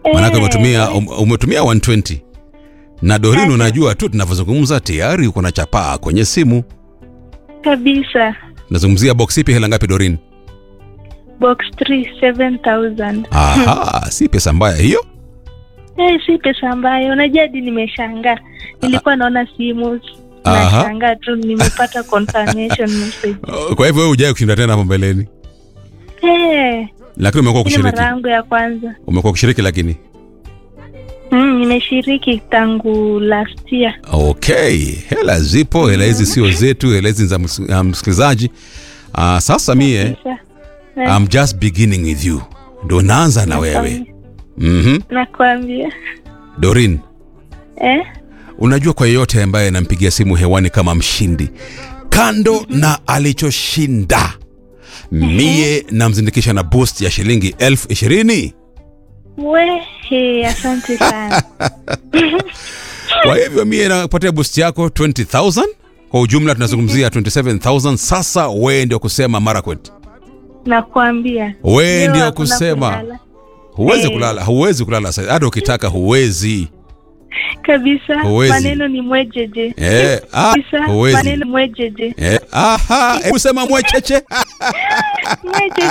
Maanake Eh, umetumia um, umetumia 120 na Dorin, unajua tu tunavyozungumza tayari uko na chapaa kwenye simu. kabisa. Nazungumzia box ipi? Hela ngapi Dorin? Box 3 7000. Aha, si pesa mbaya hiyo. Eh, si pesa ambayo unajua hadi nimeshangaa. Nilikuwa naona simu Aha. nashangaa tu nimepata confirmation message. Kwa hivyo wewe hujawahi kushinda tena hapo mbeleni, Eh, lakini umekuwa ni kushiriki, mara yangu ya kwanza. umekuwa kushiriki lakini Mm, nimeshiriki tangu last year. Okay, hela zipo, hela hizi sio zetu, hela hizi ni za ms- uh, msikilizaji. Uh, sasa mie Kabisa. Eh, I'm just beginning with you, ndo naanza na wewe. Mhm. Nakwambia. Dorin, Eh? unajua kwa yeyote ambaye anampigia simu hewani kama mshindi, kando na alichoshinda, mie namzindikisha na boost ya shilingi elfu ishirini. We, he, asante sana. Kwa hivyo mie napatia boost yako 20000 kwa ujumla tunazungumzia 27000 Sasa wewe ndio kusema Marakwet, Nakwambia. wewe Leo ndio hakuna kusema kulala. huwezi Eh. kulala, huwezi kulala sasa, hata ukitaka huwezi. Kabisa. Huwezi. Maneno ni mwejeje. Eh, ah, Kabisa. huwezi. Maneno mwejeje. Eh, aha, hebu sema mwecheche. Mwejeje.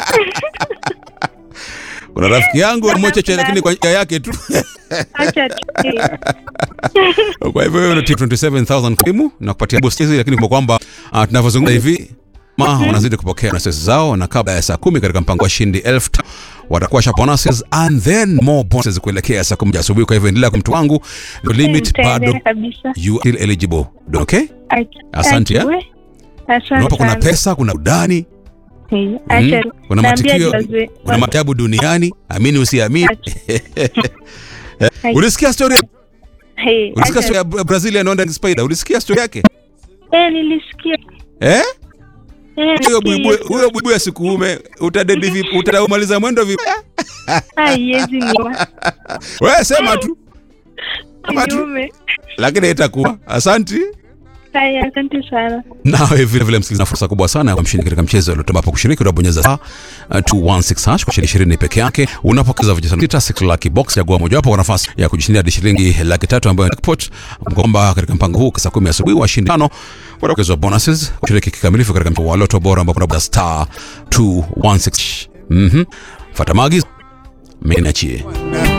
Kuna rafiki yangu mwecheche, lakini kwa njia yake tu. Acha tu. Kwa hivyo wewe unatia 27000 krimu na kupatia boost hizi, lakini kwa kwamba uh, tunavyozungumza hivi ma wanazidi kupokea bonuses zao, na kabla ya saa kumi katika mpango wa shindi elfu tano watakuwa sha bonuses and then more bonuses kuelekea saa kumi asubuhi. Kwa hivyo endelea kwa mtu wangu, the limit bado Nitaendelea kabisa. you are still eligible. Okay, Acha- Asante, acha, eh. we. Asante unapo kuna sana. pesa, kuna udani, Eh, mm, acha. kuna Naambia matukio, wazee- kuna maajabu duniani, amini usiamini. Hai. Ulisikia story, Eh, ulisikia acha. story ya Brazilian Onda Spider? Ulisikia story yake Eh, nilisikia. eh? Eh, huyo nilisikia buibui hiyo. huyo buibui asikuume utadedi vipi utamaliza mwendo vipi Haiwezi niwa. wewe sema tu Sema tu Niume. lakini itakuwa asanti Haya, asante sana. nawe vile vile msikilizaji, na fursa kubwa sana ya kumshiriki katika mchezo uliotoa hapo kushiriki, unabonyeza star uh, 216 hash kwa shilingi 20 peke yake, unapokeza vijana sita six lucky box, chagua mojawapo kwa nafasi ya kujishindia hadi shilingi laki tatu ambayo ni jackpot. Kwamba katika mpango huu saa 10 asubuhi washindi tano watapokezwa bonuses kushiriki kikamilifu katika mchezo wa loto bora ambao kuna star 216 mhm, fuata maagizo mimi niachie